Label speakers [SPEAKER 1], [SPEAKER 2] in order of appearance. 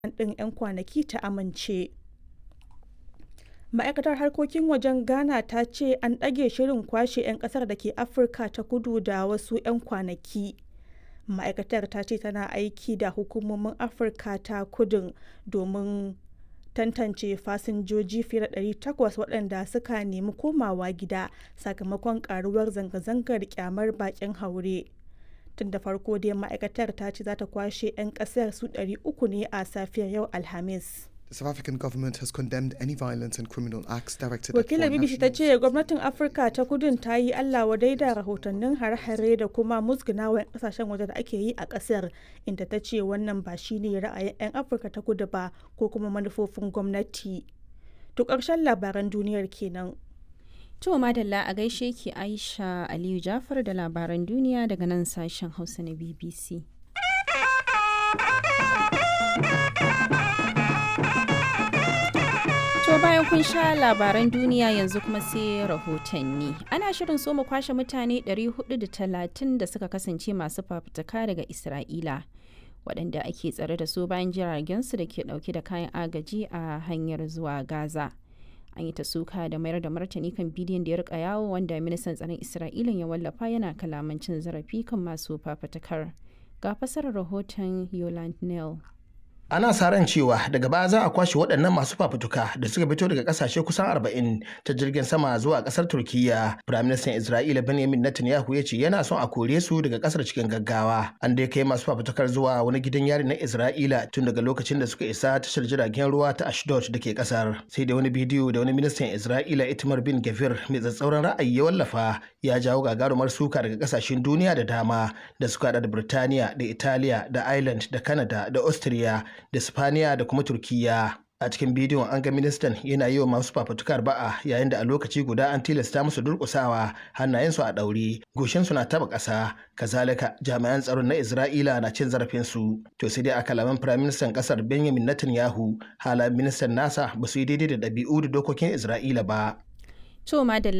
[SPEAKER 1] ɗin 'yan kwanaki ta amince. Ma'aikatar harkokin wajen Ghana ta ce an ɗage shirin kwashe 'yan ƙasar da ke Afirka ta kudu da wasu 'yan kwanaki. Ma'aikatar ta ce tana aiki da hukumomin Afirka ta kudun domin tantance fasinjoji fiye da 800 waɗanda suka nemi komawa gida sakamakon ƙaruwar zanga-zangar ƙyamar baƙin haure. Tun da farko dai ma'aikatar ta ce za ta kwashe 'yan ƙasar su 300 ne a safiyar yau Alhamis.
[SPEAKER 2] The South African government has condemned any violence and criminal acts directed
[SPEAKER 1] Wakilar
[SPEAKER 2] at foreign
[SPEAKER 1] BBC ta
[SPEAKER 2] nationals.
[SPEAKER 1] ce gwamnatin Afirka ta kudun ta yi Allah wadai da rahotannin hare-hare da kuma musgunawa 'yan kasashen waje da ake yi a kasar inda ta ce wannan ba shi ne ra'ayin 'yan Afirka ta kudu ba ko kuma manufofin gwamnati. To ƙarshen labaran duniyar kenan.
[SPEAKER 3] To madalla a gaishe ki Aisha Aliyu Jafar da labaran duniya daga nan sashen Hausa na BBC. To bayan kun sha labaran duniya yanzu kuma sai rahotanni. Ana shirin so mu kwashe mutane 430 da suka kasance masu fafutuka daga Isra'ila. waɗanda ake tsare da su bayan jiragensu da ke ɗauke da kayan agaji a hanyar zuwa Gaza. An yi ta suka da mayar da martani kan bidiyon da ya rika yawo wanda ministan tsaron Isra'ila ya wallafa yana kalaman cin zarafi kan masu fafutukar. Ga fasarar rahoton Yoland Neal.
[SPEAKER 4] ana sa ran cewa daga baya za a kwashe waɗannan masu fafutuka da suka fito daga ƙasashe kusan 40 ta jirgin sama zuwa ƙasar turkiya firaministan isra'ila benjamin netanyahu ya ce yana son a kore su daga ƙasar cikin gaggawa an dai kai masu fafutukar zuwa wani gidan yari na isra'ila tun daga lokacin da suka isa tashar jiragen ruwa ta ashdod da ke ƙasar sai da wani bidiyo da wani ministan isra'ila itamar bin gavir mai tsatsauran ra'ayi ya wallafa ya jawo gagarumar suka daga ƙasashen duniya da dama da suka haɗa da birtaniya da italiya da ireland da canada da austria da Spaniya da kuma Turkiyya. A cikin bidiyon an ga ministan yana yi wa masu fafutukar ba'a yayin da a lokaci guda an tilasta musu durƙusawa hannayensu a ɗaure, goshinsu na taɓa ƙasa, kazalika jami'an tsaron na Isra'ila na cin zarafinsu. To sai dai a kalaman firaministan ƙasar Benjamin Netanyahu halayen ministan nasa ba su yi daidai da ɗabi'u da dokokin Isra'ila ba.
[SPEAKER 3] To madalla